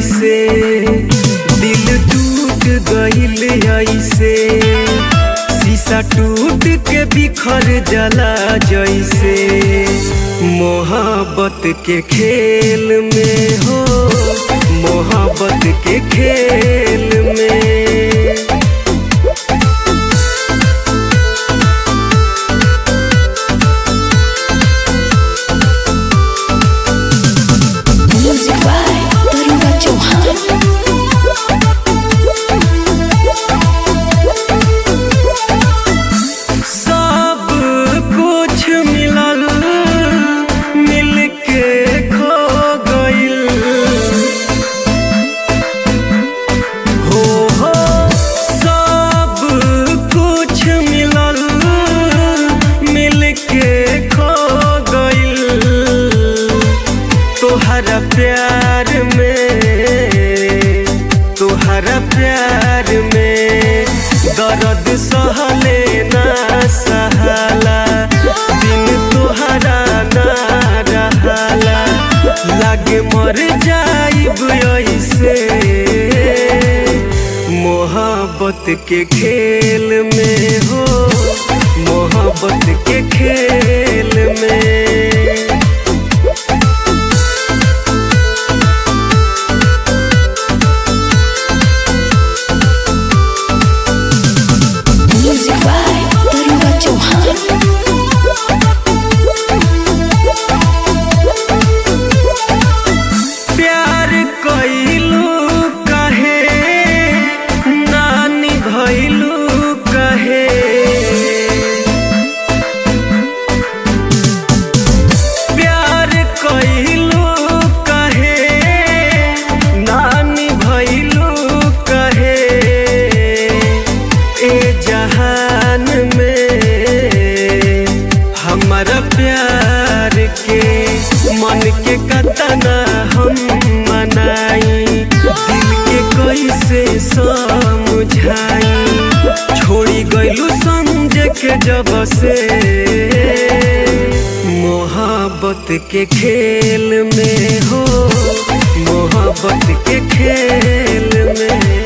जैसे दिल टूट गइल ऐसे शीशा टूट के बिखर जला जैसे मोहब्बत के खेल में हो मोहब्बत के खेल में Music by Taruga Chauhan. सब कुछ मिलल मिल के खो गइल हो हो सब कुछ मिलल मिल के खो गइल तोहरा प्यार में तोहरा प्यार में दर्द सहले ना सहाला दिन तोहरा ना रहाला लागे मर जाइब ऐसे मोहब्बत के खेल में हो मोहब्बत के खेल में Music by Taruga Chauhan. प्यार कइलू कहे नानी भइलू कहे प्यार कइलू कहे नानी भइलू कहे ए जहान में हमारा प्यार के मन के कतना हम मनाई दिल के कैसे समझाई छोड़ी गइलू समझ के जब से मोहब्बत के खेल में हो मोहब्बत के खेल में